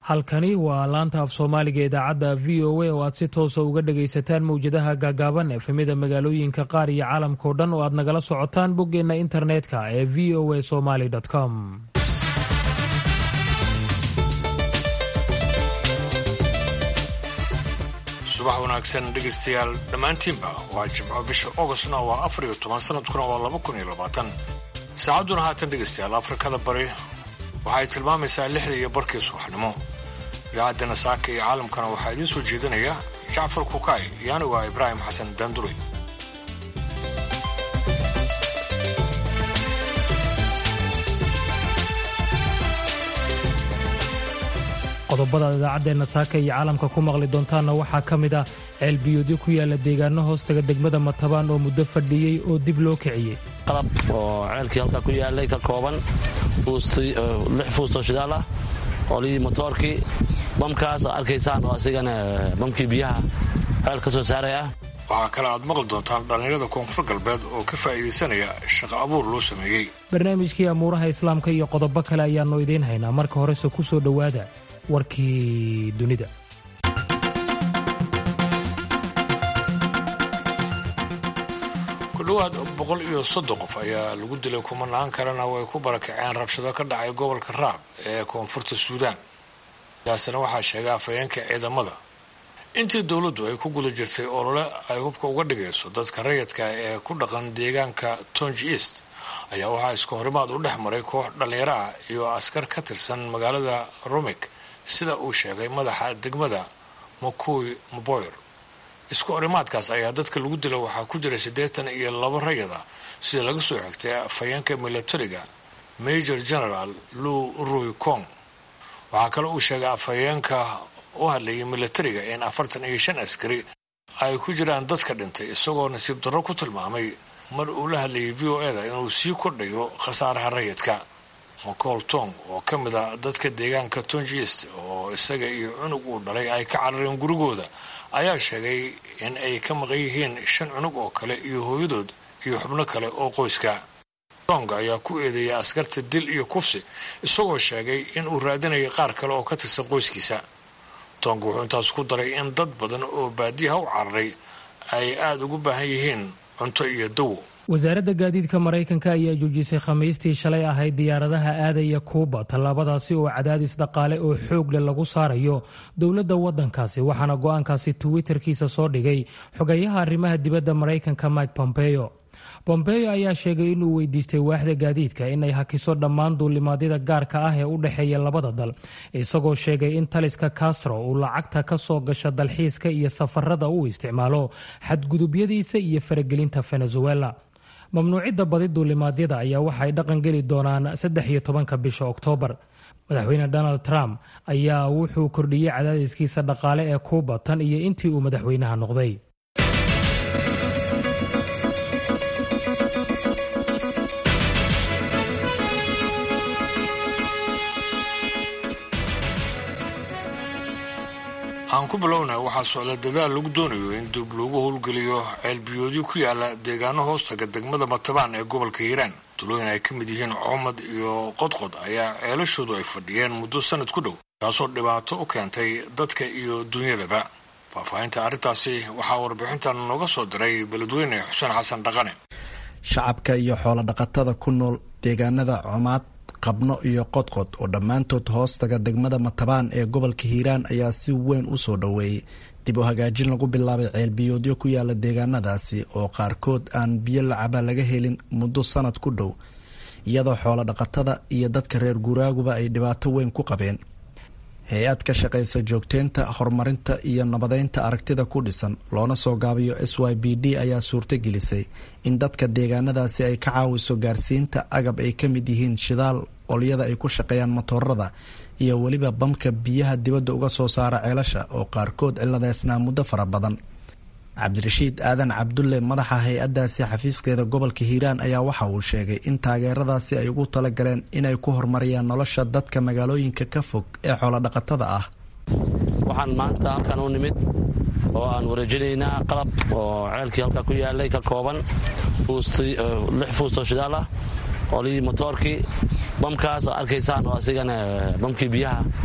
halkani waa laanta af soomaaliga idaacadda v o a oo aad si toosa uga dhagaysataan mowjadaha gaagaaban efemida magaalooyinka qaar iyo caalamkao dhan oo aad nagala socotaan boggeenna internetka ee v o a somaly com subax wanaagsan dhegaystayaal dhammaantiinba waa jimco bisha ogostna waa afar iyo toban sanadkuna waa laba kun iyo labaatan saacadduna haatan dhegaystayaal afrikada bari waxay tilmaamaysaa lixda iyo barkii subaxnimo idaacaddana saaka iyo caalamkana waxaa idiin soo jeedinaya jacfar kukaay iyo anigu ah ibraahim xasan daanduray qodobada idaacaddeena saaka iyo caalamka ku maqli doontaanna waxaa ka mid ah ceelbiyoodyo ku yaala deegaano hoostaga degmada matabaan oo muddo fadhiyey oo dib loo kiciyey qalab oo ceelkii halkaa ku yaalay ka kooban lix fuustoo shidaal ah olihii motoorkii bamkaas oo arkaysaan oo asigana bamkii biyaha ceel ka soo saaray ah waxaa kale aad maqli doontaan dhallinyarada koonfur galbeed oo ka faa'iidaysanaya shaqo abuur loo sameeyey barnaamijkii amuuraha islaamka iyo qodobo kale ayaannu idiin haynaa marka horese ku soo dhowaada warkii dunida ku dhowaad boqol iyo soddon qof ayaa lagu dilay kumanaan kalena way ku barakaceen rabshado ka dhacay gobolka raab ee koonfurta suudaan taasina waxaa sheegay afhayeenka ciidamada intii dowladdu ay ku guda jirtay olole ay hubka uga dhigayso dadka rayidka ee ku dhaqan deegaanka tonji east ayaa waxaa iska horimaad u dhex maray koox dhallinyaro ah iyo askar ka tirsan magaalada rumik sida uu sheegay madaxa degmada makuy maboyer isku horimaadkaas ayaa dadka lagu dila waxaa ku jira siddeetan iyo laba rayada sida laga soo xigtay afhayeenka milatariga major general lou ruy kong waxaa kale uu sheegay afhayeenka u hadlayay milatariga in afartan iyo shan askari ay ku jiraan dadka dhintay isagoo nasiib darro ku tilmaamay mar uu la hadlayay v o eda inuu sii kordhayo khasaaraha rayidka macool tong oo ka mid a dadka deegaanka tongiest oo isaga iyo cunug uu dhalay ay ka carareen gurigooda ayaa sheegay in ay ka maqan yihiin shan cunug oo kale iyo hooyadood iyo xubno kale oo qoyska tong ayaa ku eedeeyay askarta dil iyo kufsi isagoo sheegay in uu raadinayay qaar kale oo ka tirsan qoyskiisa tong wuxuu intaas ku daray in dad badan oo baadiyaha u cararay ay aada ugu baahan yihiin cunto iyo dawo wasaaradda gaadiidka maraykanka ayaa joojisay khamiistii shalay ahayd diyaaradaha aadaya kuuba tallaabadaasi oo cadaadis dhaqaale oo xoog leh lagu saarayo dowladda waddankaasi waxaana go-aankaasi twitterkiisa soo dhigay xogayaha arrimaha dibadda maraykanka mike pompeo bombeo ayaa sheegay inuu weydiistay waaxda gaadiidka inay hakiso dhammaan duulimaadyada gaarka ah ee u dhexeeya labada dal isagoo sheegay in taliska castro uu lacagta ka soo gasha dalxiiska iyo safarada uu isticmaalo xadgudubyadiisa iyo faragelinta venezuela mamnuucidda badi duulimaadyada ayaa waxaay dhaqan geli doonaan saddex iyo tobanka bisha oktoobar madaxweyne donald trump ayaa wuxuu kordhiyey cadaadiskiisa dhaqaale ee kuuba tan iyo intii uu madaxweynaha noqday aan ku bilowna waxaa socda dadaal lagu doonayo in dib loogu howlgeliyo ceelbiyoodyo ku yaala deegaano hoostaga degmada matabaan ee gobolka hiiraan tulooyin ay ka mid yihiin coomad iyo qodqod ayaa ceelashoodu ay fadhiyeen muddo sanad ku dhow taasoo dhibaato u keentay dadka iyo dunyadaba faahfaahinta arrintaasi waxaa warbixintan nooga soo diray beledweyne xuseen xasan dhaqane shacabka iyo xoolo dhaqatada ku nool deegaanada comaad qabno iyo qodqod oo dhammaantood hoostaga degmada matabaan ee gobolka hiiraan ayaa si weyn u soo dhoweeyey dib u hagaajin lagu bilaabay ceelbiyoodyo ku yaala deegaanadaasi oo qaarkood aan biyo lacaba laga helin muddo sanad ku dhow iyadoo xoolo dhaqatada iyo dadka reer guuraaguba ay dhibaato weyn ku qabeen hay-ad ka shaqaysa joogteynta horumarinta iyo nabadeynta aragtida ku dhisan loona soo gaabiyo s y b d ayaa suurtogelisay in dadka deegaanadaasi ay ka caawiso gaarsiinta agab ay ka mid yihiin shidaal olyada ay ku shaqeeyaan matoorada iyo weliba bamka biyaha dibadda uga soo saara ceelasha oo qaarkood ciladeysnaa muddo fara badan cabdirashiid aadan cabdulle madaxa hay-addaasi xafiiskeeda gobolka hiiraan ayaa waxa uu sheegay in taageeradaasi ay ugu talagaleen inay ku horumariyaan nolosha dadka magaalooyinka ka fog ee xoolodhaqatada ah waxaan maanta halkan u nimid oo aan wareejinaynaa qalab oo ceelkii halkaa ku yaalay ka kooban lix fuustoo shidaal ah olihii motoorkii bamkaas oo arkaysaan oo asigana bamkii biyaha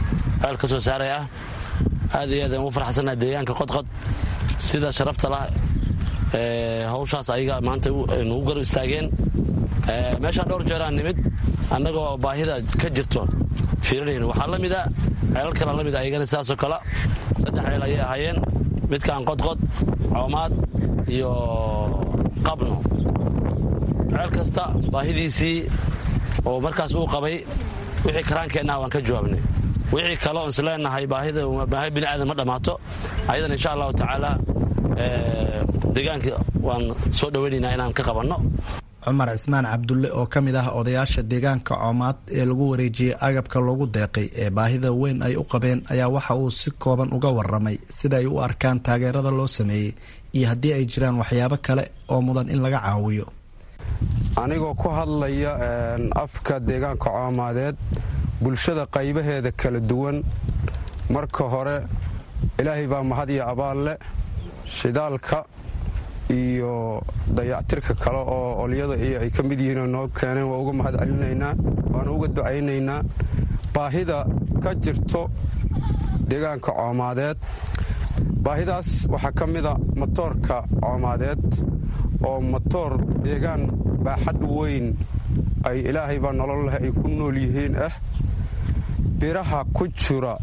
ceel ka soo saaray ah aad iyo aad aan ugu farxsannaha deegaanka qodqod sida sharafta lah hawshaas ayaga maanta nugu gar istaageen meeshaan dhowr jeeraan nimid annagoo baahida ka jirto fiirinayno waxaa la mida ceelal kalea la mid ayagana sidaasoo kale saddex ceel ayay ahaayeen midkaan qodqod coomaad iyo qabno ceel kasta baahidiisii oo markaas uu qabay wixii karaankeennaha waan ka jawaabnay wixii kale oon isleenahay baahida baahi bini aadan ma dhammaato ayadan insha allahu tacaala deegaanka waan soo dhowaynaynaa inaan ka qabanno cumar cismaan cabdulle oo ka mid ah odayaasha deegaanka coomaad ee lagu wareejiyey agabka loogu deeqay ee baahida weyn ay u qabeen ayaa waxa uu si kooban uga waramay sida ay u arkaan taageerada loo sameeyey iyo haddii ay jiraan waxyaabo kale oo mudan in laga caawiyo anigoo ku hadlaya afka deegaanka coomaadeed bulshada qaybaheeda kala duwan marka hore ilaahay baa mahad iyo abaal leh shidaalka iyo dayactirka kale oo olyada iyo ay ka mid yihiinoo noo keeneen waa uga mahad celinaynaa waana uga ducaynaynaa baahida ka jirto deegaanka coomaadeed baahidaas waxaa ka mida motoorka coomaadeed oo motoor deegaan baaxad weyn ay ilaahay baa nolol leh ay ku nool yihiin ah biraha ku jira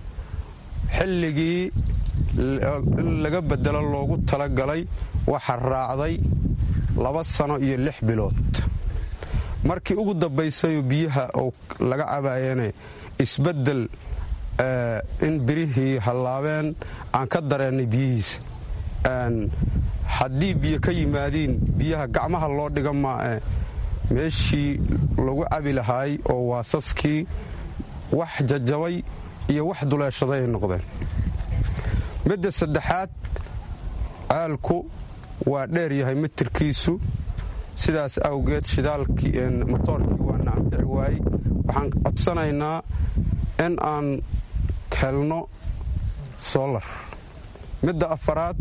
xilligii in laga bedelo loogu talagalay waxa raacday laba sano iyo lix bilood markii ugu dambaysayoo biyaha oo laga cabaayane isbeddel in birihii hallaabeen aan ka dareennay biyihiisa haddii biyo ka yimaadiin biyaha gacmaha loo dhiga maae meeshii lagu cabi lahaay oo waasaskii wax jajabay iyo wax duleeshaday ay noqdeen midda saddexaad caalku waa dheer yahay mitirkiisu sidaas awgeed shidaalkii motoorkii waana anfici waayey waxaan codsanaynaa in aan helno solar midda afaraad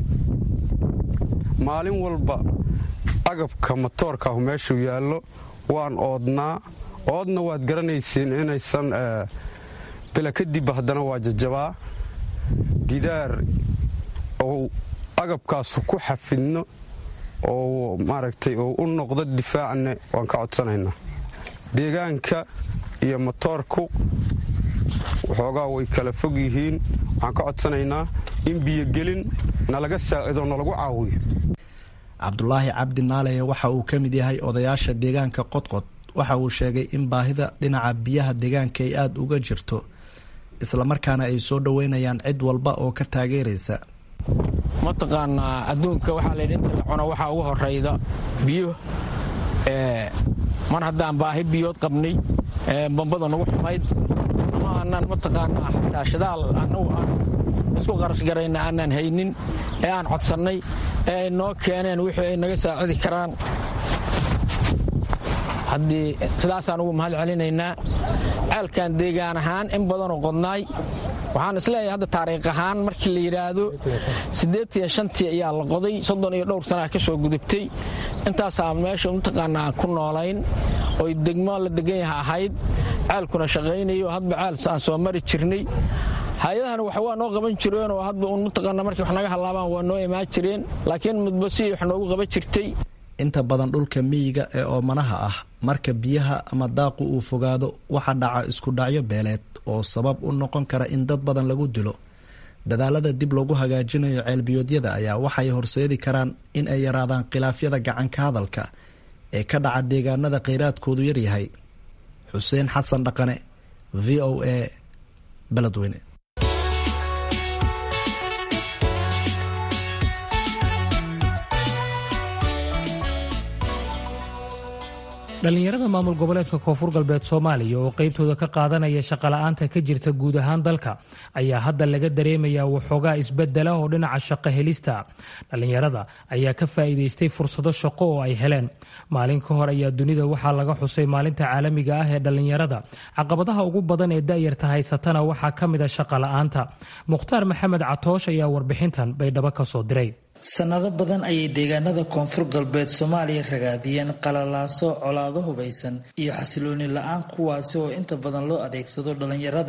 maalin walba agabka motoorkaahu meeshuu yaallo waan oodnaa oodna waad garanaysiin inaysan bila kadibba haddana waa jajabaa gidaar oo agabkaasu ku xafidno oo maaragtay oo u noqdo difaacne waan ka codsanaynaa deegaanka iyo motoorku waxoogaa way kala fog yihiin waxaan ka codsanaynaa in biyogelin nalaga saacido nalagu caawiyo cabdulaahi cabdi naaleye waxa uu ka mid yahay odayaasha deegaanka qodqod waxa uu sheegay in baahida dhinaca biyaha deegaanka ay aada uga jirto islamarkaana ay soo dhoweynayaan cid walba oo ka taageeraysa mataqaanaa adduunka waxaa laydhi inta la cuno waxaa ugu horayda biyo mar haddaan baahi biyood qabnay bambada nagu xumayd ama aanaan mataqaanaa xataa shidaal annagu aan isku qarashgarayna aanaan haynin ee aan codsannay ee ay noo keeneen wixii ay naga saacidi karaan haddii sidaasaan ugu mahad celinaynaa ceelkan deegaan ahaan in badanoo qodnaay waxaan isleeyahay hadda taariikh ahaan markii la yidhaahdo siddeetiyo shantii ayaa la qoday soddon iyo dhowr sanaa ka soo gudubtay intaasaa meesha mataqaanaa ku noolayn oy degmo la degan yaha ahayd ceelkuna shaqaynayo hadba ceel aan soo mari jirnay hay-adahana wax waa noo qaban jireenoo hadba uun mataqaana markii wax naga hallaabaan waa noo imaan jireen laakiin midba si wax noogu qaban jirtay inta badan dhulka miyiga ee oomanaha ah marka biyaha ama daaqu uu fogaado waxaa dhaca isku dhacyo beeleed oo sabab u noqon kara in dad badan lagu dilo dadaalada dib loogu hagaajinayo ceelbiyoodyada ayaa waxay horseedi karaan in ay yaraadaan khilaafyada gacanka hadalka ee ka dhaca deegaanada kheyraadkoodu yaryahay xuseen xasan dhaqane v o a beledweyne dhallinyarada maamul goboleedka koonfur galbeed soomaaliya oo qaybtooda ka qaadanaya shaqola'aanta ka jirta guud ahaan dalka ayaa hadda laga dareemayaa waxoogaa isbedela oo dhinaca shaqo helista dhallinyarada ayaa ka faa'iidaystay fursado shaqo oo ay heleen maalin ka hor ayaa dunida waxaa laga xusay maalinta caalamiga ah ee dhallinyarada caqabadaha ugu badan ee da'yarta haysatana waxaa ka mid a shaqola'aanta mukhtaar maxamed catoosh ayaa warbixintan baydhabo ka soo diray sanado badan ayay deegaanada koonfur galbeed soomaaliya ragaadiyeen qalalaaso colaado hubaysan iyo xasilooni la-aan kuwaasi oo inta badan loo adeegsado dhallinyarada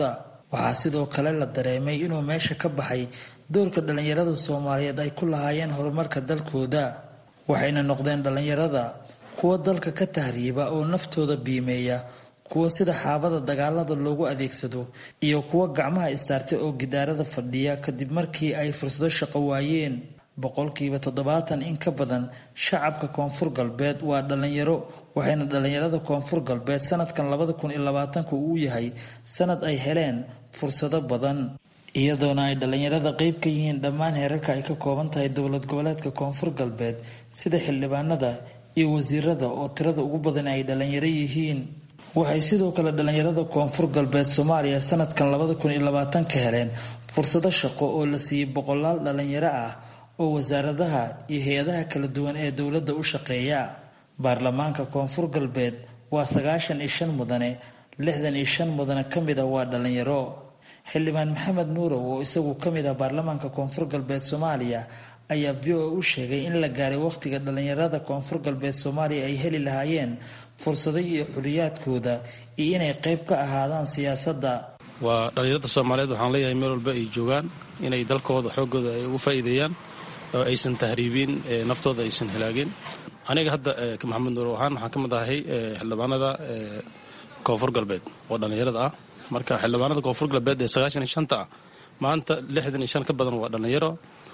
waxaa sidoo kale la dareemay inuu meesha ka baxay doorka dhallinyarada soomaaliyeed ay ku lahaayeen horumarka dalkooda waxayna noqdeen dhallinyarada kuwa dalka ka tahriiba oo naftooda biimeeya kuwa sida xaabada dagaalada loogu adeegsado iyo kuwa gacmaha istaartay oo gidaarada fadhiya kadib markii ay fursado shaqo waayeen boqolkiiba toddobaatan in ka badan shacabka koonfur galbeed waa dhallinyaro waxayna dhallinyarada koonfur galbeed sanadkan labada kun iyo labaatanka uu yahay sanad ay heleen fursado badan iyadoona ay dhallinyarada qeyb ka yihiin dhammaan heerarka ay ka kooban tahay dowlad goboleedka koonfur galbeed sida xildhibaanada iyo wasiirada oo tirada ugu badan ay dhallinyaro yihiin waxay sidoo kale dhallinyarada koonfur galbeed soomaaliya sanadkan labada kun iyo labaatanka heleen fursado shaqo oo la siiyey boqolaal dhallinyaro ah oo wasaaradaha iyo hay-adaha kala duwan ee dowladda u shaqeeya baarlamaanka koonfur galbeed waa sagaashan iyo shan mudane lixdan iyo shan mudane ka mid ah waa dhallinyaro xildhibaan maxamed nuurow oo isagu ka mid ah baarlamaanka koonfur galbeed soomaaliya ayaa v o a u sheegay in la gaaray wakhtiga dhallinyarada koonfur galbeed soomaaliya ay heli lahaayeen fursado iyo xuliyaadkooda iyo inay qayb ka ahaadaan siyaasadda waa dhallinyarada soomaaliyeed waxaan leeyahay meel walba ay joogaan inay dalkooda xooggooda ay ugu faa'iideeyaan oo aysan tahriibin naftooda aysan halaagin aniga hadda maxamed nuur ahaan waxaan ka mid ahay xildhibaanada koonfur galbeed oo dhallinyarada ah marka xildhibaanada koonfur galbeed ee sagaashan iyo shanta ah maanta lixdan iyo shan ka badan waa dhallinyaro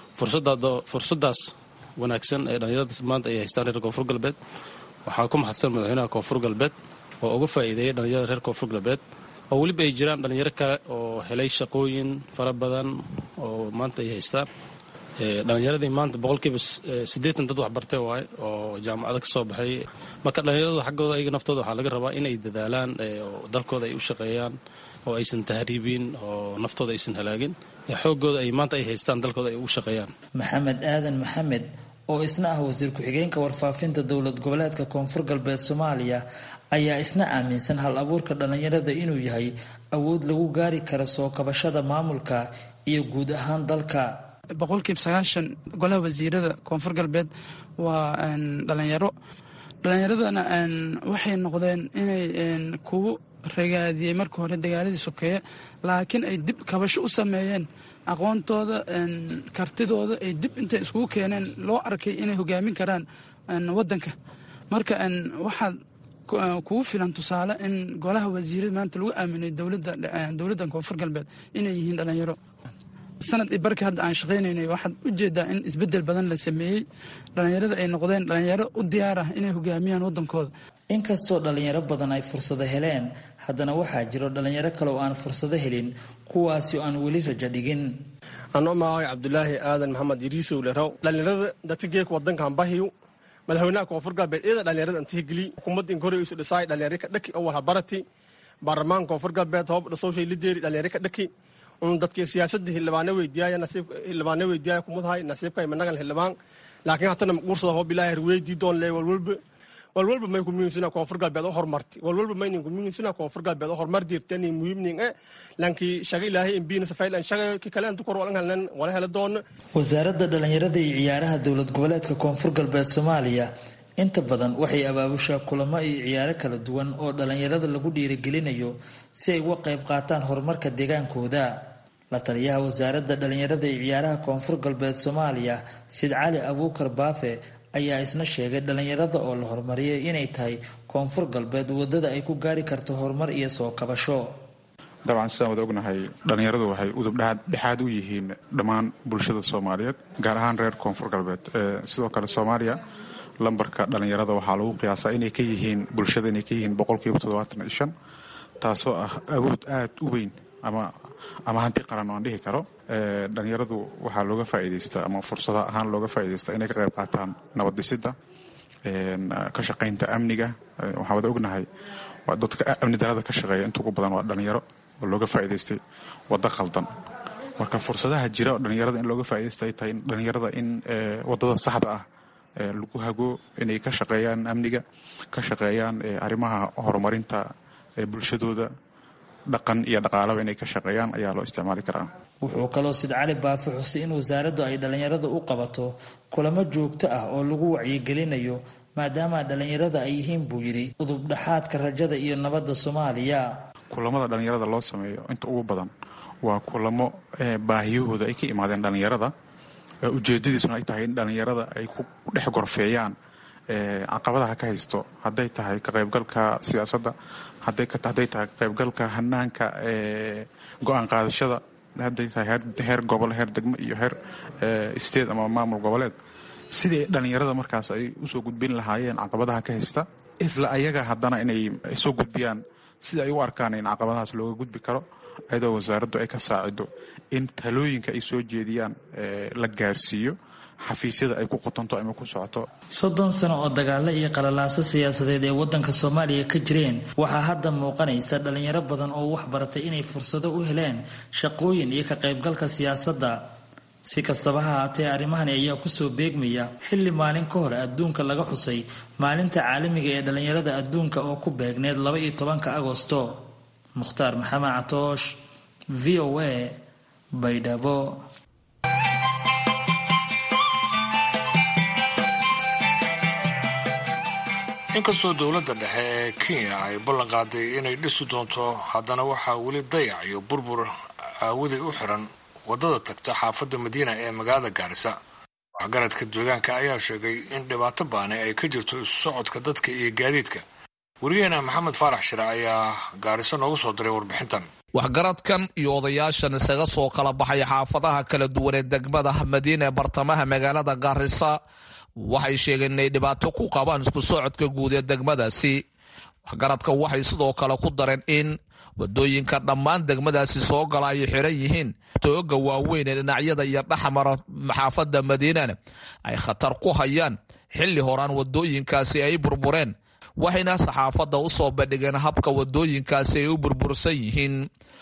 fursadaas wanaagsan ee dhallinyarada maanta ay haystaan reer koonfur galbeed waxaa ku mahadsan madaxweynaha koonfur galbeed oo uga faa'iideeyay dhallinyarada reer koonfur galbeed oo weliba ay jiraan dhallinyaro kale oo helay shaqooyin fara badan oo maanta ay haystaan dhallinyaradii maanta boqolkiiba siddeetan dad waxbartay waaye oo jaamacado ka soo baxay marka dhallinyarada xaggooda ayaga naftooda waxaa laga rabaa inay dadaalaan dalkooda ay u shaqeeyaan oo aysan tahriibin oo naftooda aysan halaagin xooggooda ay maanta ay haystaan dalkooda ay ugu shaqeeyaan maxamed aadan maxamed oo isna ah wasiir ku-xigeenka warfaafinta dowlad goboleedka koonfur galbeed soomaaliya ayaa isna aaminsan hal abuurka dhallinyarada inuu yahay awood lagu gaari karo soo kabashada maamulka iyo guud ahaan dalka boqolkiiba sagaashan golaha wasiirada koonfur galbeed waa dhalinyaro dhalinyaradana waxay noqdeen inay kugu ragaadiyey marka hore dagaaladii sokeeye laakiin ay dib kabasho u sameeyeen aqoontooda kartidooda ay dib intay iskugu keeneen loo arkay inay hogaamin karaan wadanka marka waxaad kugu filan tusaale in golaha wasiirada maanta lagu aaminay dowladda koonfur galbeed inay yihiin dhalinyaro sanad i barka hadda aan shaqaynaynay waxaad u jeedaa in isbedel badan la sameeyey dhallinyarada ay noqdeen dhallinyaro u diyaar ah inay hogaamiyaan waddankooda inkastoo dhallinyaro badan ay fursado heleen haddana waxaa jiro dhallinyaro kale oo aan fursado helin kuwaasi oo aan weli rajo dhigin anoo magacay cabdulaahi aadan maxamed yariisow lerow dhallinyarada dadkageeka wadankan bahiyu madaxweynaha koonfur galbeed iyada dhallinyarada antihigeli xukuumadda inkore isu dhisaay dhallinyaro ka dhaki oo walhabarati baarlamaanka koonfur galbeed hoob dhasowshay lideeri dhallinyaro ka dhaki un dadkii siyaasadda xildhibaano weydiyaaya nasiib xildhibaano weydiyaaya kumadahay nasiibka imanagan xildhibaan laakiin hatana guursada hoob ilaahi harweydii doon lee walwalba walwalba may kumiyinsina koonfur galbeed oo horumarti walwalba maynin kumiyinsina koonfur galbeed oo horumar diirtani muhiimning e lankii shaga ilaahay imbiina safaylan shaga ki kale antu kor walan halnan wala hela doona wasaaradda dhallinyarada iyo ciyaaraha dowlad goboleedka koonfur galbeed soomaaliya inta badan waxay abaabushaa kulamo iyo ciyaaro kala duwan oo dhallinyarada lagu dhiirigelinayo si ay uga qayb qaataan horumarka deegaankooda la taliyaha wasaaradda dhallinyarada iyo ciyaaraha koonfur galbeed soomaaliya sid cali abuukar baafe ayaa isna sheegay dhallinyarada oo la horumariyay inay tahay koonfur galbeed wadada ay ku gaari karto horumar iyo soo kabasho dabcan sidaan wada ognahay dhallinyaradu waxay udub dhexaad u yihiin dhammaan bulshada soomaaliyeed gaar ahaan reer koonfur galbeed sidoo kale soomaaliya lambarka dhallinyarada waxaa lagu qiyaasaa inay ka yihiin bulshada inay ka yihiin boqolkiiba toddobaatan iyo shan taasoo ah awood aad u weyn ama ama hanti qaran oo aan dhihi karo dhallinyaradu waxaa looga faa'iidaystaa ama fursada ahaan looga faa'iidaystaa inay ka qayb qaataan nabad dhisidda ka shaqaynta amniga waxaa wada ognahay waa dadka amni darada ka shaqeeya inta ugu badan waa dhallinyaro oo looga faa'iidaystay waddo qaldan marka fursadaha jira oo dhallinyarada in looga faa'iidaysta ay tahay dhallinyarada in waddada saxda ah lagu hago inay ka shaqeeyaan amniga ka shaqeeyaan arrimaha horumarinta bulshadooda dhaqan iyo dhaqaalaba inay ka shaqeeyaan ayaa loo isticmaali karaa wuxuu kaloo sid cali baafe xusay in wasaaraddu ay dhallinyarada u qabato kulamo joogto ah oo lagu wacyigelinayo maadaama dhallinyarada ay yihiin buu yidhi udubdhaxaadka rajada iyo nabadda soomaaliya kulamada dhallinyarada loo sameeyo inta ugu badan waa kulamo baahiyahooda ay ka imaadeen dhallinyarada ujeedadiisuna ay tahay in dhallinyarada ay ku dhex gorfeeyaan caqabadaha ka haysto hadday tahay ka qaybgalka siyaasadda hadday tahay ka qaybgalka hanaanka go-aan qaadashada hadday tahay heer gobol heer degmo iyo heer state ama maamul goboleed sidii dhallinyarada markaas ay usoo gudbin lahaayeen caqabadaha ka haysta isla ayaga haddana inay soo gudbiyaan sida ay u arkaan in caqabadahaas looga gudbi karo ayadoo wasaaraddu ay ka saacido in talooyinka ay soo jeediyaan la gaarsiiyo xafiisyada ay ku qotonto ama ku socoto soddon sano oo dagaalo iyo qalalaaso siyaasadeed ee waddanka soomaaliya ka jireen waxaa hadda muuqanaysa dhallinyaro badan oo wax baratay inay fursado u heleen shaqooyin iyo ka qaybgalka siyaasadda si kastaba ha haatee arrimahani ayaa kusoo beegmaya xilli maalin ka hor adduunka laga xusay maalinta caalamiga ee dhallinyarada adduunka oo ku beegneed laba iyo tobanka agosto mukhtaar maxamed catoosh v o a baydhabo inkastoo dowladda dhexe ee kenya ay ballan qaaday inay dhisi doonto haddana waxaa weli dayac iyo burbur aawaday u xiran waddada tagta xaafadda madiina ee magaalada gaarisa waxgaradka deegaanka ayaa sheegay in dhibaato baani ay ka jirto isu socodka dadka iyo gaadiidka wariyaheena maxamed faarax shire ayaa gaariso noogu soo diray warbixintan waxgaradkan iyo odayaashan isaga soo kala baxay xaafadaha kala duwan ee degmada madiina ee bartamaha magaalada gaarisa waxay sheegeen inay dhibaato ku qabaan isku socodka guud ee degmadaasi waxgaradka waxay sidoo kale ku dareen in wadooyinka dhammaan degmadaasi soo gala ay xiran yihiin tooga waaweyn ee dhinacyada iyo dhexmara xaafadda madiinana ay khatar ku hayaan xilli horaan wadooyinkaasi ay burbureen waxayna saxaafadda u soo bandhigeen habka wadooyinkaasi ay u burbursan yihiin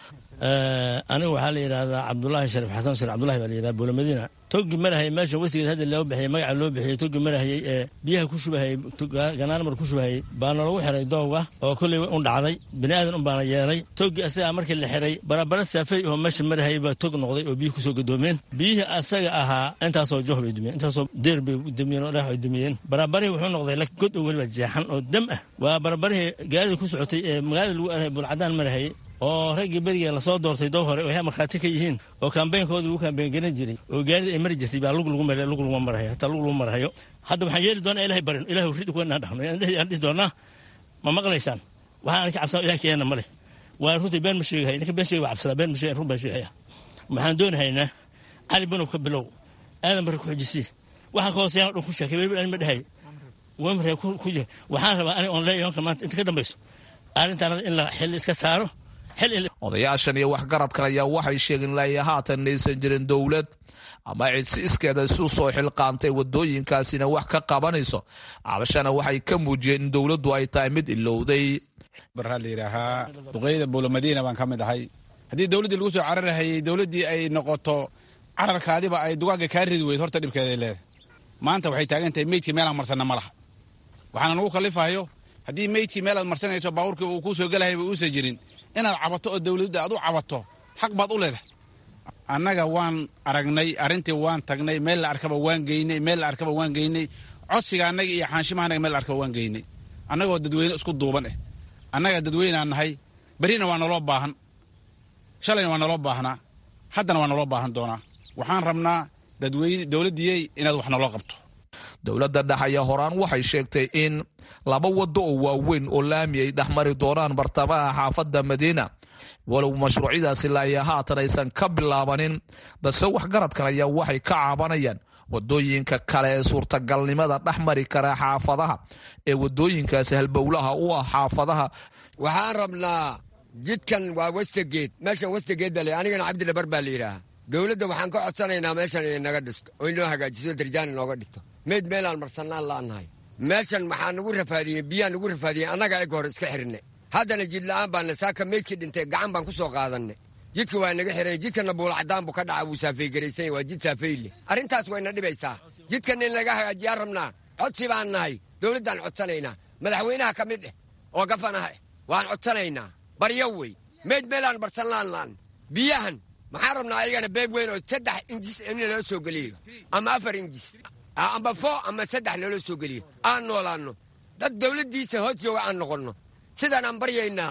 aniga waxaa la yidhaahdaa cabdulaahi shariif xasan shariif cabdulahi baa la yidhahda buulamadiina togi marahayay meesha wesigeed hadda loo bixiyay magaca loo bixiyey togi marahayay ee biyaha ku shubahayay ganaanmar ku shubahayay baana lagu xiray doowga oo kolley un dhacday bini aadan un baana yeelay togi asagaa markii la xiray barabara saafey oo meesha marahayay baa tog noqday oo biyihii kusoo gadoomeen biyihii asaga ahaa intaasoo joh bay dumiyeen intaasoo deer bay dumiyeen oo dhagax bay dumiyeen barabarihii wuxuu noqday la god oo weliba jeexan oo dam ah waa barabarihii gaarida ku socotay ee magaalada lagu aaday bulcadaan marahayay oo raggii beriga lasoo doortay doo hore oo markhaati ka yihiin oo kambeynkooda lagu kambeyn garan jiray oo gaarida ay mari jirtay baa lug lagu mara lug laguma marahayo hataa lug lagu marahayo hadda waxaan yeeli doonaa ilahay barin ilahay rid kuwa inaan dhahno aan dhihi doonaa ma maqlaysaan waxaan ka cabsana ilahay keena male waa runtii been ma sheegahay ninka been sheegay waa cabsadaa been ma sheegay run baan sheegaya waxaan doonahaynaa cali banow ka bilow aadan bari ku xujisii waxaan ka hooseeyaan dhan ku sheekay weliba ani ma dhahay wamre ku jira waxaan rabaa ani on leeyahay maanta inta ka dambayso arrintaan in la xil iska saaro odayaashan iyo waxgaradkan ayaa waxay sheegeen ilaa haatan inaysan jirin dowlad ama cid si iskeeda isu soo xilqaantay wadooyinkaasina wax ka qabanayso cabashana waxay ka muujiyeen in dowladdu ay tahay mid ilowday baraa la yidhaahaa duqeyda buulamadiina baan ka mid ahay haddii dowladdii lagu soo cararahayey dowladdii ay noqoto cararkaadiba ay dugaagga kaa ridi weyd horta dhibkeeday leedahay maanta waxay taagan tahay meydkii meelaan marsanna ma laha waxaana nagu kalifahayo haddii meydkii meelaad marsanayso baabuurkii uu kuu soo gelahayba uusan jirin inaad cabato oo dowladda aad u cabato xaq baad u leedahay annaga waan aragnay arrintii waan tagnay meel la arkaba waan geynay meel la arkaba waan geynay codsiga annaga iyo xaanshimaha annaga meel la arkaba waan geynay annagoo dadweyne isku duuban eh annaga dadweynaan nahay berrina waa naloo baahan shalayna waa naloo baahnaa haddana waa naloo baahan doonaa waxaan rabnaa dadweyne dowladdiyey inaad wax naloo qabto dowladda dhex ayaa horaan waxay sheegtay in laba waddo oo waaweyn oo laami ay dhexmari doonaan bartamaha xaafadda madiina walow mashruucyadaasi laaya haatan aysan ka bilaabanin balse waxgaradkan ayaa waxay ka caabanayaan wadooyinka kale ee suurtagalnimada dhex mari kara xaafadaha ee wadooyinkaasi halbowlaha u ah xaafadaha waxaan rabnaa jidkan waa westageed meeshan westageed baa le anigana cabdidhabar baa la yidhaahaa dowladda waxaan ka codsanaynaa meeshan inay naga dhisto oo inoo hagaajiso darjaan inooga dhigto meyd meelaan marsannaan la'annahay meeshan maxaa nagu rafaadiyey biyaa nagu rafaadiyey annaga eg hore iska xirne haddana jid la'aan baana saaka meydkii dhintay gacan baan ku soo qaadanne jidka waa naga xiran jidkana buulacadaan buu ka dhaca wuu saafaygaraysan waa jid saafeyle arrintaas wayna dhibaysaa jidkan in laga hagaajiyaan rabnaa codsi baan nahay dowladdaan codsanaynaa madaxweynaha ka mid eh oo gafanaha eh waan codsanaynaa baryo wey meyd meelaan barsanlaan la'an biyahan maxaan rabnaa ayagana beeg weyn oo saddex injis in loo soo geliyo ama afar injis amba fo ama saddex naloo soo geliyo aan noolaanno dad dowladdiisa hoos jooga aan noqonno sidaan aan baryaynaa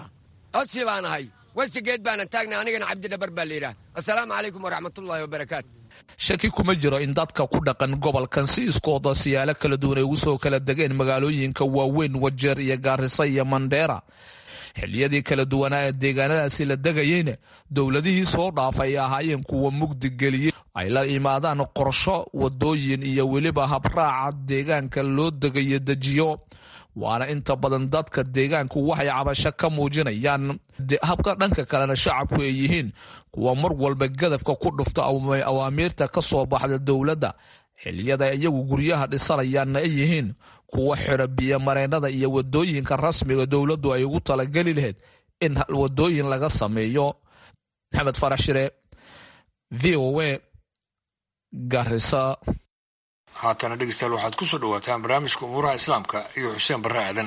codsi baan ahay westigeed baana taagnay anigana cabdidhabar baa layidhaah assalaamu calaykum waraxmatullaahi wabarakaatu shaki kuma jiro in dadka ku dhaqan gobolkan si iskooda siyaalo kala duwan ay ugu soo kala degeen magaalooyinka waaweyn wajeer iyo gaarisa iyo mandheera xiliyadii kala duwanaa ee deegaanadaasi la degayeyna dowladihii soo dhaafa ay ahaayeen kuwa mugdi geliyey ay la imaadaan qorsho wadooyin iyo weliba habraaca deegaanka loo degayo dejiyo waana inta badan dadka deegaanku waxay cabasho ka muujinayaan habka dhanka kalena shacabku ay yihiin kuwa mar walba gadafka ku dhufta awaamiirta ka soo baxda dowladda xiliyada iyagu guryaha dhisanayaanna ay yihiin kuwa xira biyomareennada iyo wadooyinka rasmiga dowladdu ay ugu talageli lahayd in wadooyin laga sameeyo maxamed farax shire v o a garisa haatana dhegeystayaal waxaad ku soo dhawaataan barnaamijka umuuraha islaamka iyo xuseen barre aadan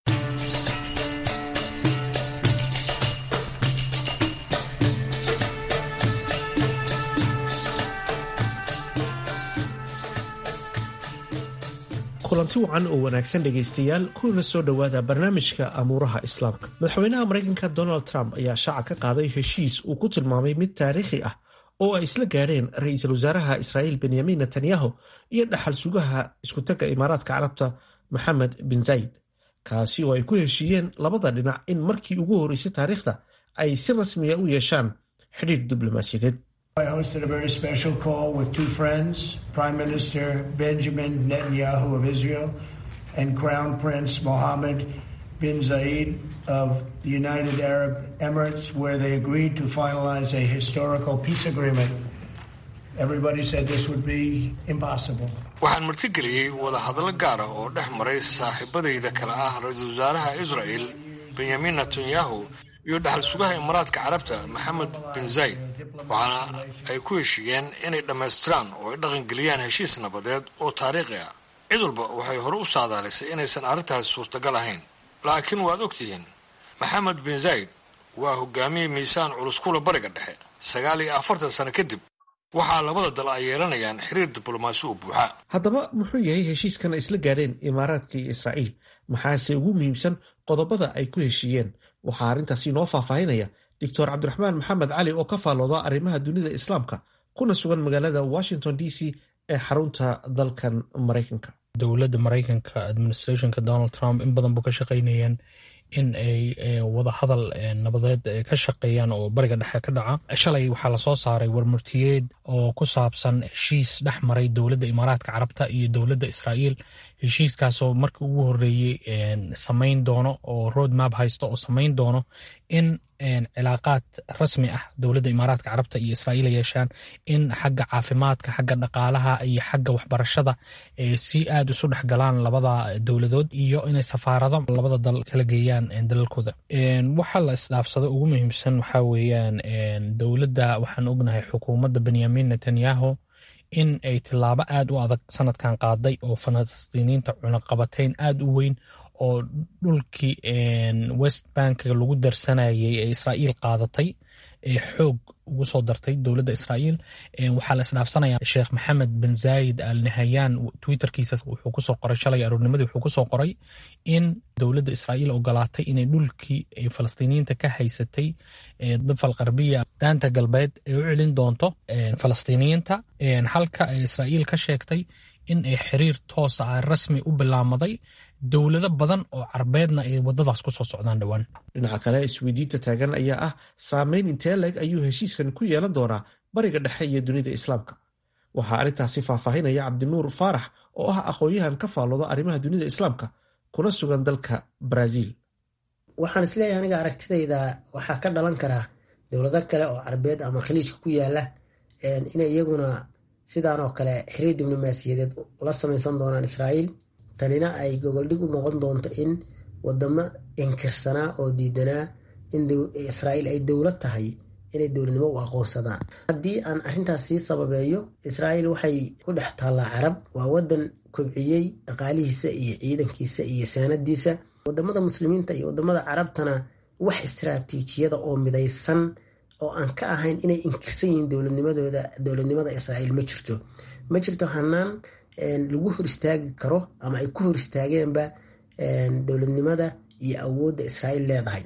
kulanti wacan oo wanaagsan dhegaystayaal kuna soo dhowaada barnaamijka amuuraha islaamka madaxweynaha maraykanka donald trump ayaa shaaca ka qaaday heshiis uu ku tilmaamay mid taariikhi ah oo ay isla gaadheen ra-iisul wasaaraha israa'iil benyamin netanyahu iyo dhaxal sugaha iskutagga imaaraadka carabta maxamed bin zayid kaasi oo ay ku heshiiyeen labada dhinac in markii ugu horreysay taariikhda ay si rasmiya u yeeshaan xidhiir diblomaasiyadeed I hosted a very special call with two friends, Prime Minister Benjamin Netanyahu of Israel and Crown Prince Mohammed bin Zayed of the United Arab Emirates, where they agreed to finalize a historical peace agreement. Everybody said this would be impossible. waxaan martigeliyey wadahadallo gaara oo dhex maray saaxiibadayda kale ah ra-iisul wasaaraha israel benyamin netanyahu iyo dhaxal sugaha imaaraadka carabta maxamed bin zayid waxaana ay ku heshiiyeen inay dhammaystiraan oo ay dhaqangeliyaan heshiis nabadeed oo taariikhi ah cid walba waxay hore u saadaalisay inaysan arrintaasi suurtagal ahayn laakiin waad ogtihiin maxamed bin zayid waa hogaamiye miisaan culus kula bariga dhexe sagaal iyo afartan sano kadib waxaa labada dal ay yeelanayaan xiriir diblomaasi oo buuxa haddaba muxuu yahay heshiiskan ay isla gaadheen imaaraadka iyo israa'iil maxaase ugu muhiimsan qodobada ay ku heshiiyeen waxaa arrintaasi inoo faahfaahinaya doctor cabdiraxmaan maxamed cali oo ka faallooda arrimaha dunida islaamka kuna sugan magaalada washington d c ee xarunta dalkan maraykanka dowladda maraykanka administrationka donald trump in badan buu ka shaqaynayeen in ay wadahadal nabadeed ka shaqeeyaan oo bariga dhexe ka dhaca shalay waxaa lasoo saaray warmurtiyeed oo ku saabsan heshiis dhex maray dowladda imaaraadka carabta iyo dowladda israa'iil heshiiskaasoo markii ugu horreeyey samayn doono oo road map haysto oo samayn doono in cilaaqaad rasmi ah dowladda imaaraadka carabta iyo israa'iil ay yeeshaan in xagga caafimaadka xagga dhaqaalaha iyo xagga waxbarashada si aad isu dhex galaan labada dowladood iyo inay safaarado labada dal kala geeyaan dalalkooda waxa la isdhaafsada ugu muhiimsan waxaa weeyaan dowladda waxaan ognahay xukuumadda benyamin netanyahu in ay tilaabo aad u adag sanadkan qaaday oo falastiiniinta cunaqabatayn aad u weyn oo dhulkii west bankiga lagu darsanayay ee israa'iil qaadatay ee xoog ugu soo dartay dowladda israa'iil waxaa la isdhaafsanaya sheekh maxamed bin zaayid al nahayaan twitterkiisa wuxuu kusoo qoray shalay aroornimadii wuxuu kusoo qoray in dowladda israa'iil ogolaatay inay dhulkii falastiiniyiinta ka haysatay dafal qarbiya daanta galbeed ay u celin doonto falastiiniyiinta halka ay israa'iil ka sheegtay in ay xiriir toosa ah rasmi u bilaamaday dowlado badan oo carbeedna ay wadadaas kusoo socdaan dhowaan dhinaca kale isweydiinta taagan ayaa ah saameyn intee leeg ayuu heshiiskan ku yeelan doonaa bariga dhexe iyo dunida islaamka waxaa arrintaasi faahfaahinaya cabdinuur faarax oo ah aqoon-yahan ka faallooda arrimaha dunida islaamka kuna sugan dalka baraaziil waxaan isleeyahay aniga aragtidayda waxaa ka dhalan karaa dowlado kale oo carbeed ama khaliijka ku yaala inay iyaguna sidaan oo kale xiriir diblomaasiyadeed ula samaysan doonaan israa'iil tanina ay gogoldhig u noqon doonto in wadamo inkirsanaa oo diidanaa in israa'iil ay dowlad tahay inay dowladnimo u aqoonsadaan haddii aan arrintaas sii sababeeyo israa'iil waxay ku dhex taallaa carab waa wadan kobciyey dhaqaalihiisa iyo ciidankiisa iyo saanadiisa wadamada muslimiinta iyo wadamada carabtana wax istaraatiijiyada oo midaysan oo aan ka ahayn inay inkirsan yihiin dowladnimadooda dowladnimada israa'iil ma jirto ma jirto hanaan lagu hor istaagi karo ama ay ku hor istaageenba dowladnimada iyo awoodda israa'iil leedahay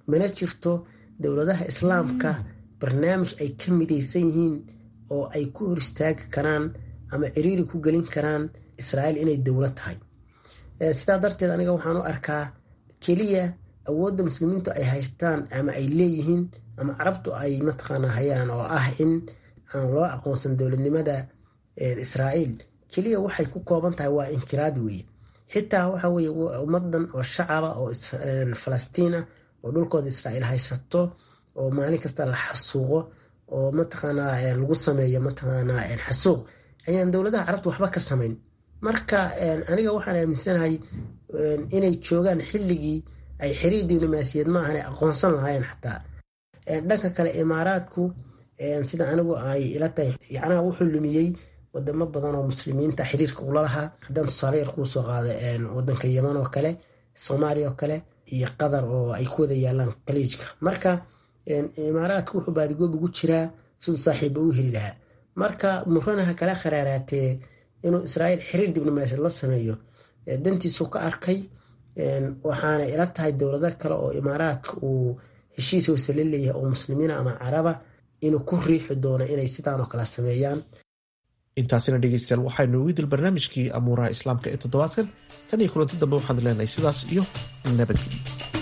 mana jirto dowladaha islaamka barnaamij ay ka midaysan yihiin oo ay ku hor istaagi karaan ama ciriiri ku gelin karaan israa'iil inay dowlad tahay sidaa darteed aniga waxaan u arkaa keliya awoodda muslimiintu ay haystaan ama ay leeyihiin ama carabtu ay mataqaana hayaan oo ah in aan loo aqoonsan dowladnimada israa'iil keliya waxay ku kooban tahay waa inkiraad weeye xitaa waxa weye ummadan oo shacaba oo falastiina oo dhulkooda israa'iil haysato oo maalin kasta la xasuuqo oo mataqaanaa lagu sameeyo mataqaanaa xasuuq ayaan dowladaha carabta waxba ka samayn marka aniga waxaan aaminsanahay inay joogaan xilligii ay xiriir diblomaasiyad ma ahan aqoonsan lahaayeen xataa dhanka kale imaaraadku sida anigu ay ila tahay yacnaha wuxuu lumiyey wadamo badan oo muslimiinta xiriirka ula lahaa haddaan tusaale yar kuu soo qaada wadanka yeman oo kale soomaaliya oo kale iyo qatar oo ay ku wada yaalaan khaliijka marka imaaraadku wuxuu baadigoob ugu jiraa siduu saaxiiba u heli lahaa marka muranaha kala kharaaraatee inuu israa'iil xiriir diblomaasiyad la sameeyo dantiisu ka arkay waxaana ila tahay dowlado kale oo imaaraadka uu heshiis wasale leeyahay oo muslimiina ama caraba inuu ku riixi doono inay sidaanoo kale sameeyaan intaasina dhegeystayaal waxaynu ugu dil barnaamijkii amuuraha islaamka ee toddobaadkan tan iyo kulanti dambe waxaan leenahay sidaas iyo nabadgelyo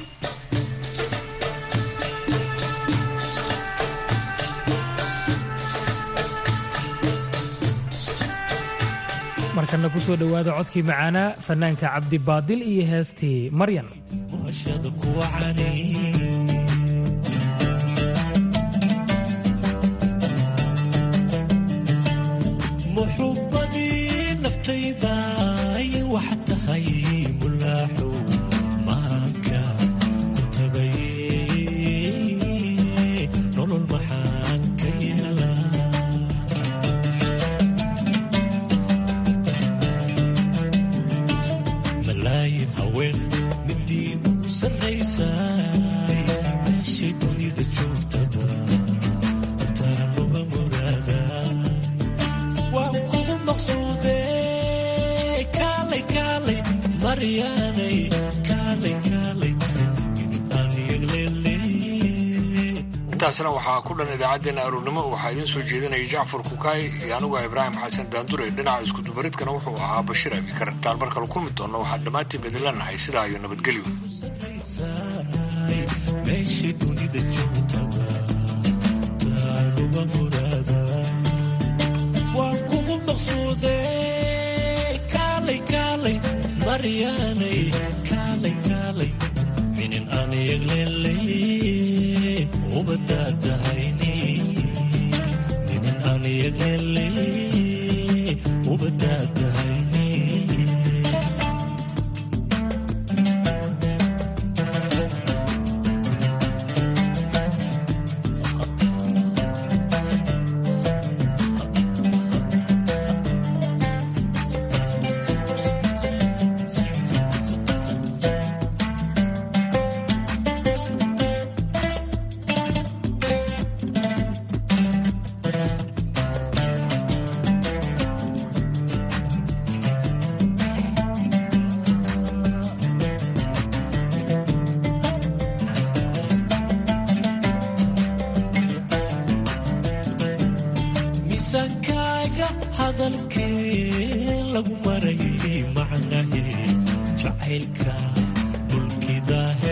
markana ku soo dhowaada codkii macaanaa fanaanka cabdibaadil iyo heestii maryan muxubadii naftayda wax tahay mulaaxu maanka ku tagay nolol maxaan ka yeelaa malaayin haween midii ugu sarraysay meeshay dunida joogtaba taanuba muraadaa waan kugu maqsuude kaalay kaalay maryaanay kaalay kaalay intaasna waxaa ku dhan idaacaddeenna aroornimo waxaa idiin soo jeedinaya jacfar kukaay iyo anigu ibraahim xasan daandure dhinaca iskudubaridkana wuxuu ahaa bashiir abikar intaan mar kale kulmi doonna waxaan dhammaantiin idin leenahay sidaa iyo nabadgelyo meeshay dunida joogtaba taanuba muraadaa waan kugu maqsuude kaalay kaalay maryaanay kaalay kaalay minin aan yeglelay ubadaadahayni minin aan yeglelay ubadaadahayni miisaankaaga hadalkee lagu marayay macnahe jacaylka dhulkidaah